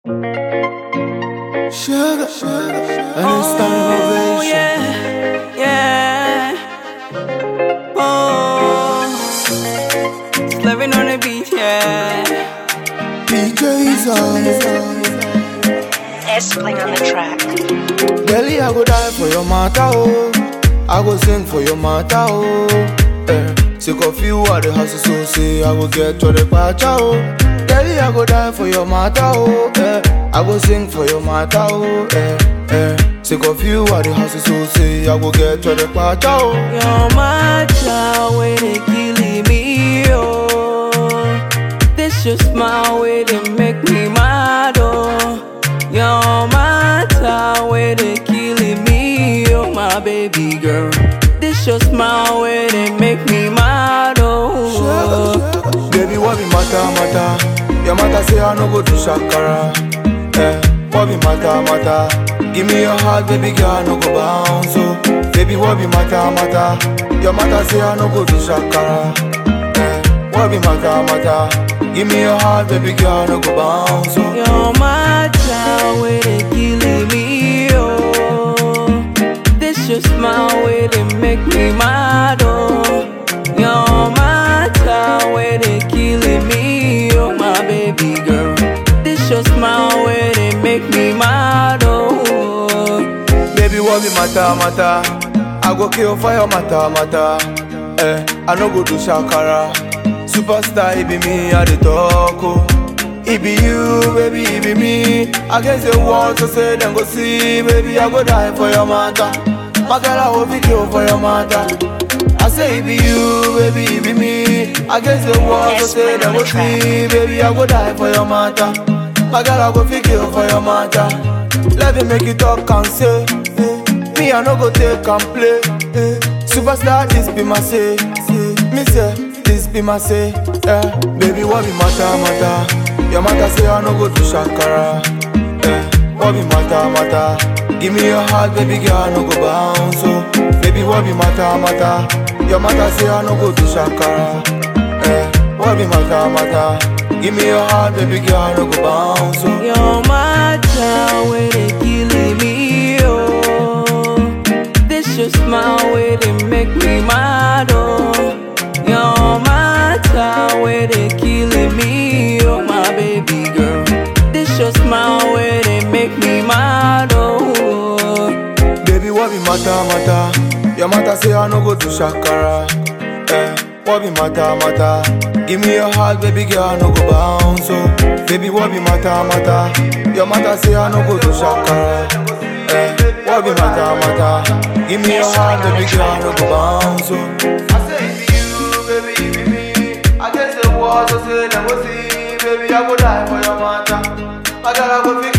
Sugar, sugar, and it's Oh, standing ovation. yeah, yeah. Oh, it's living on the beach, yeah. PJ's on. S playing on the track. Belly, I go die for your matter, oh. I go sing for your matter, oh. Eh. Sick of you at the house, so say I go get to the pacha, oh. Belly, I go die for your matter, oh. Eh. I go sing for your matter, oh. Eh. Eh. Sick of you at the house, so say I go get to the pacha, oh. You're my child, way they killing me, oh. This your smile, way they make me mad, oh. You're my child, way they killing me, oh, my baby girl. This your smile, way they make me mad, oh. Baby, what be matter, matter? Your matter say I no go to Shakara. Eh, what be matter, matter? Give me your heart, baby girl, no go bounce. Oh, baby, what be matter, matter? Your matter say I no go to Shakara. Eh, what be matter, matter? Give me your heart, baby girl, no go bounce. Oh, You're my child, way they killing me, oh. This your smile, way they make me mad, oh. You're my child, way they killing me, oh, my baby girl. This your smile, way they make me mad, oh. baby, what be matter, matter? I go kill for your matter, matter. Eh, I no go do Shakara. Superstar, it be me, I the talk. Oh. It be you, baby, it be me. Against the wall, so say them go see, baby, I go die for your matter. My girl, I hope you kill for your matter. I say it be you, baby, it be me. Against the wall, so say them go see, baby, I go die for your matter. My girl, I go fi kill for your matter. Let me make you talk and say, eh, me I no go take and play. eh. Superstar, this be my say, say. Me say, this be my say, yeah. Baby, what be matter, matter? Your matter say I no go do Shakara. Eh, what be matter, matter? Give me your heart, baby girl, no go bounce. Oh, baby, what be matter, matter? Your matter say I no go do Shakara. Eh, what be matter, matter? Give me your heart, baby girl, no go bounce. Oh. You're my child, way they killing me, oh. This your smile, way they make me mad, oh. You're my child, way they killing me, oh, my baby girl. This your smile, way they make me mad, oh. Baby, what be matter, matter? Your matter say I no go to Shakara. Eh, what be matter, matter? Give me your heart, baby girl, no go bounce. Oh, baby, what be matter, matter? Your matter say I no go to Shakara. Eh, what be matter, matter? Give me your heart, baby girl, no go bounce. Oh, I say it be you, baby, it be me. I guess the walls, so say them go see, baby, I go die for your matter. My girl, I go fix